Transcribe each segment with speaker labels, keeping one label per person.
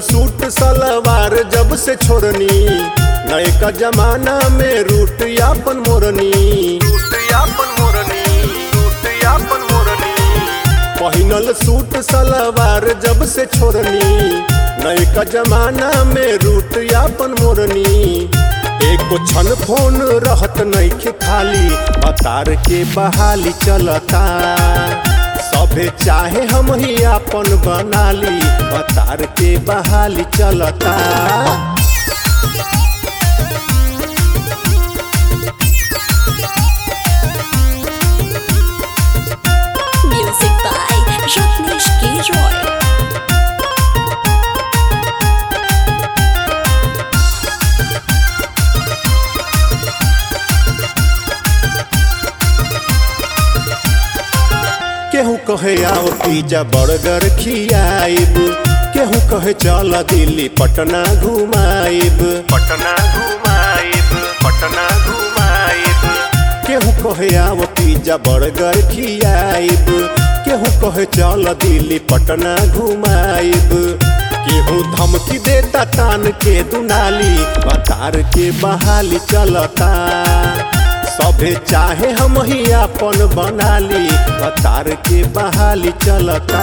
Speaker 1: Suit सलवार जब से छोड़नी नए का जमाना में रूट यापन मोरनी रूट यापन मोरनी रूट यापन मोरनी पहिनल सूट सलवार जब से छोड़नी नए का जमाना में रूट यापन मोरनी एको क्षण फोन रहत नइखे खाली अतार के बहाली चलता सभे चाहे हम ही आपन बनाली अतार के बहाली चलता
Speaker 2: Music by Rajneesh K. Roy.
Speaker 1: केहू कहे आओ पिज्जा बर्गर खियाइब केहू कहे चल दिल्ली पटना घुमाइब पटना घुमाइब पटना घुमाइब केहू कहे आओ पिज्जा बर्गर खियाइब केहू कहे चल दिल्ली पटना घुमाइब केहू धमकी देता तान के दुनाली अतार के बहाली चलता सभे चाहे हम ही आपन बनाली अतार के बहाली चलता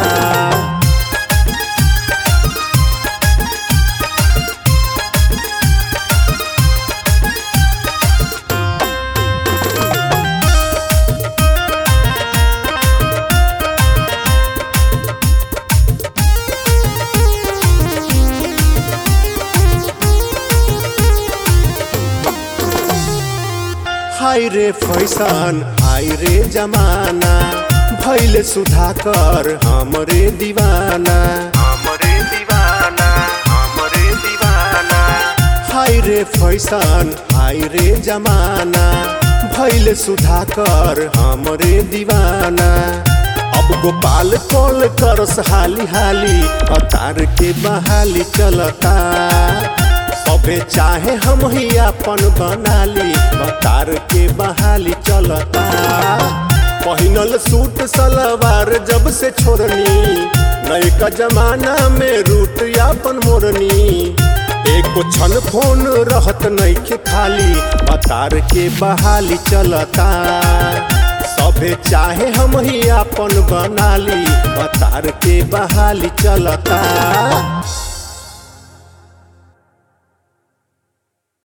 Speaker 1: हाय रे फैशन हाय रे जमाना भैले सुधाकर हमरे दीवाना हमरे दीवाना हमरे दीवाना हाय रे फैशन हाय रे जमाना भैले सुधाकर हमरे दीवाना अब गोपाल कॉल करस हाली हाली अतार के बहाली चलता सभे चाहे हम ही अपन बनाली अतार के बहाली चलता पहिनल सूट सलवार जब से छोड़नी नए का जमाना में रूट यापन मोरनी एको क्षण फोन रहत नइखे खाली अतार के बहाली चलता सभे चाहे हम ही आपन बनाली अतार के बहाली चलता